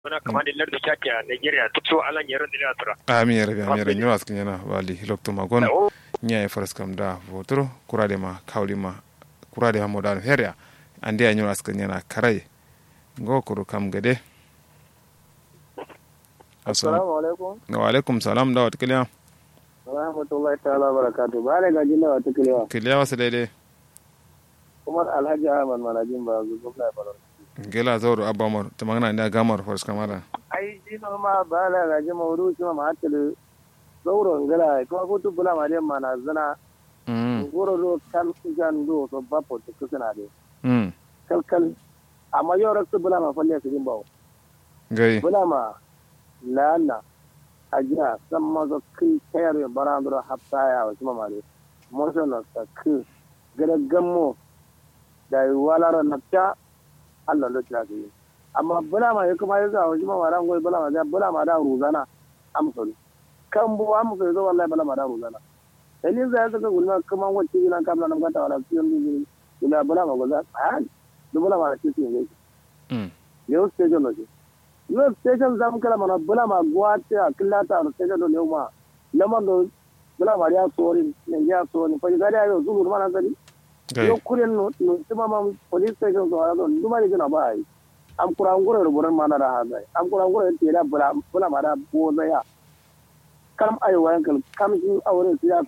wana kama da larda shaki a Nigeria duk so alan yaran da ya tura ami yere bi ami yere nyura skin yana wali lokto magon nya e faras kam da votro kurade ma kawli ma kurade ma modan heria ande ya nyura skin yana karai go kuru kam gede assalamu alaikum wa alaikum salam da wat kiliya rahmatullahi ta'ala barakatu ba da gaji na wata kilewa kiliya wasu daidai kuma alhaji ahmad manajin ba zu gwamna ya faru gela zauro abamar ta magana da gamar faras kamara ai shi no ma ba da gaji mawuru shi ma hatta zauro ngala kuma ko tu bula ma dem mana zana ngoro do kal jan do so bapo to kusana de mm kal kal amma yau raksu bula ma falle su din bawo gai bula ma lana ajiya san mazo kai tayar ya barandura hafta ya wasu mamare motion sa ku gada gammo da walara nafta Allah da ta yi amma bula ma ya kuma ya za wasu mamara ngoi bula ma da bula ma da ruzana amsul kan bu amsul zo wallahi bula ma da ruzana dalil za ka gulma kuma wacce ina kamla nan gata wala cikin dubi ila bula ma goza a bula ma cikin ne mm yau station ne yau station zamu kala mana bula ma gwate a killata a station do leuma lamar do bula ma ya sori ne ya sori fa ga da yau zulu mana sani gai yau kuren no no tuma ma police station so ala do duma ne gina ba ai am kura ngure ruburan mana da haza am kura ngure te da bula bula ma da boza ya kam ai wayan kal kam shi aure su ya